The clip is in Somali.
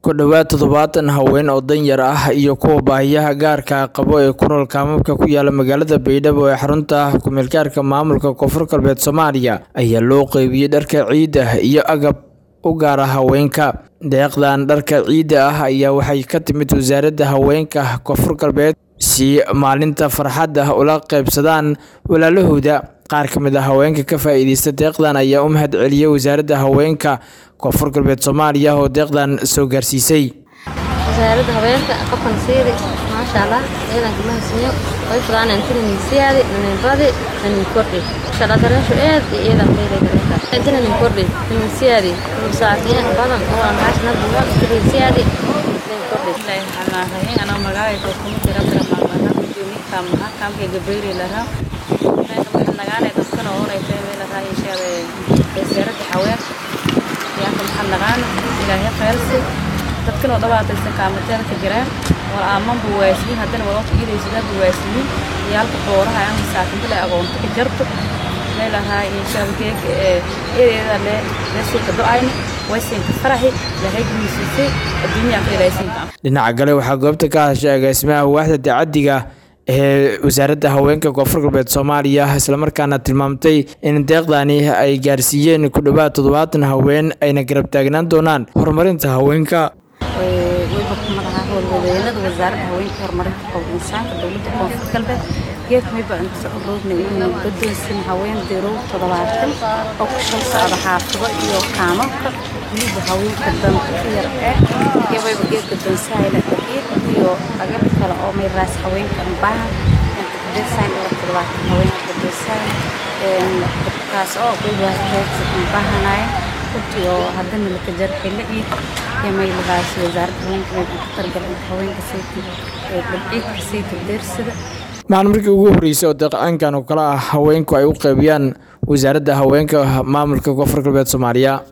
ku dhowaad toddobaatan haween oo danyar ah iyo kuwa baahiyaha gaarka qabo ee ku nool kaamamka ku yaala magaalada baydhabo ee xarunta ku-meelgaarka maamulka koonfur galbeed soomaaliya ayaa loo qeybiyey dharka ciidda iyo agab u gaara haweenka deeqdan dharka ciidda ah ayaa waxay ka timid wasaaradda haweenka koonfur galbeed si maalinta farxadda ula qeybsadaan walaalahooda qaar ka mid a haweenka ka faa'iideysta deeqdan ayaa u mahad celiyey wasaaradda haweenka koonfur galbeed soomaaliya oo deeqdan soo gaarsiisay wasaaradda haweenka qofkan siidi maasha allah ciidanka mahadsanyo way fadaan intina nin siyaadi nin badi nin kordhi maasha allah dareesho aad iyo ciidan beelay dareesha intina nin kordhi nin siyaadi nin saaciyan badan oo aan maasha allah buuga nin siyaadi nin kordhi ilaahay xanaa hayin anaa magacayga kuma jira kara maamana gudoomiye kaamaha kaamka gabayri lahaa waxaan nagaanay dadkana oonaysa meel lahaa inshaada wasaaradda haweenka yaanka maxaa nagaana ilaahay khayrsi dadkanoo dhawaataysan kaamateeda ka jiraan wal aaman buu waasiyin haddana wadonka iidaysadaa buu waasiyin iyo halka booraha aan masaakinta le agoonta ka jarto meel lahaa inshaada geega ee eedeeda le leesiinka do-ayna waysiinka faraxi ilaahay guusiisay adduunyaa ka ilaahaysiinka dhinaca kale waxaa goobta ka hadashay agaasimaha waaxda dacadiga ee wasaaradda haweenka koonfur galbeed soomaaliya islamarkaana tilmaamtay in deeqdani ay gaarsiiyeen ku dhowaad toddobaatan haween ayna garab taagnaan doonaan horumarinta haweenka wayba kumadaha howlwadeenada wasaaradda haweenka horumarinta qowda insaanka dowladda koonfur galbeed geed mayba inta roogna inuu gadoonsin haween dirow toddobaatan oo ku shan socda xaafado iyo kaamamka weliba haweenka danta yar ee iyo wayba geed gadoonsahayla dhaqiiq iyo agab kale oo may raas haweenka baahan design oo toddobaatan haweenka gadoonsahay kaas oo wayba heegsa baahanaya runtii oo haddana laka jarxila ciid iyo may lahaas wasaaradda haweenka may ku targalan haweenka sayti dhabciidka sayti deersida maxaan markii ugu horreysay oo deeqaankan oo kale ah haweenku ay u qeybiyaan wasaaradda haweenka maamulka koonfur galbeed soomaaliya